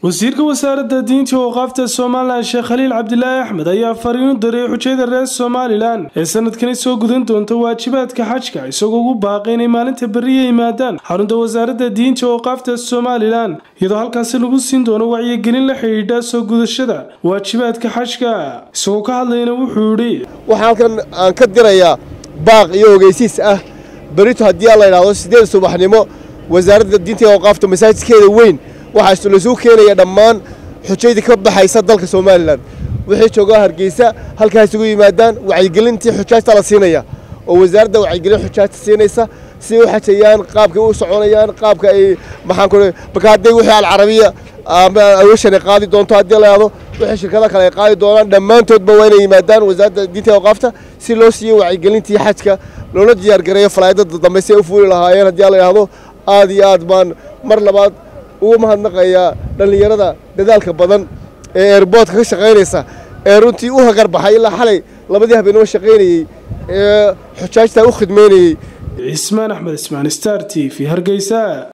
wasiirka wasaaradda diinta waqaafta somalilan sheekh khaliil cabdilaahi axmed ayaa fariin u diray xujayada reer somalilan ee sanadkani soo gudan doonta waajibaadka xajka isagoo ugu baaqay inay maalinta beriya yimaadaan xarunta wasaaradda diinta waqaafta somalilan iyadoo halkaasi lagu siin doono wacyigelin la xidhiidha soo gudashada waajibaadka xajka isagoo ka hadlayna wuxuu yidhi waxaa halkan aan ka dirayaa baaq iyo ogeysiis ah berito haddii aan la idhaahdo siddeed subaxnimo wasaaradda diinta iyo awqaafta masaajidkeeda weyn waxaa lasuu keenaya dhammaan xujaydii ka baxaysa dalka somalilan wixii joogaa hargeysa halkaa isugu yimaadaan wacyigelintii xujaajta la siinaya oo wasaaradda wacyigelin xujaajta siinaysa si u xajayaan qaabkay u soconayaan qaabka ay maxaan ku marka hadday wixii alcarabiya ama aweshan ay qaadi doonto haddii la yidhahdo wixii shirkada kale ay qaadi doonaan dhammaantoodba waa inay yimaadaan wasaaradda diinta iyo awqaafta si loo siiyo wacyigelintii xajka loola diyaargareeyo falaayadada dambe si ay u fuuli lahaayeen haddii la yidhahdo aad iyo aad baan mar labaad ugu mahadnaqayaa dhallinyarada dadaalka badan ee eerboodka ka shaqaynaysa ee runtii u hagar baxay ilaa xalay labadii habeenimo shaqaynayey ee xujaajta u khidmaynayey cismaan axmed ismaan star t v hargeysa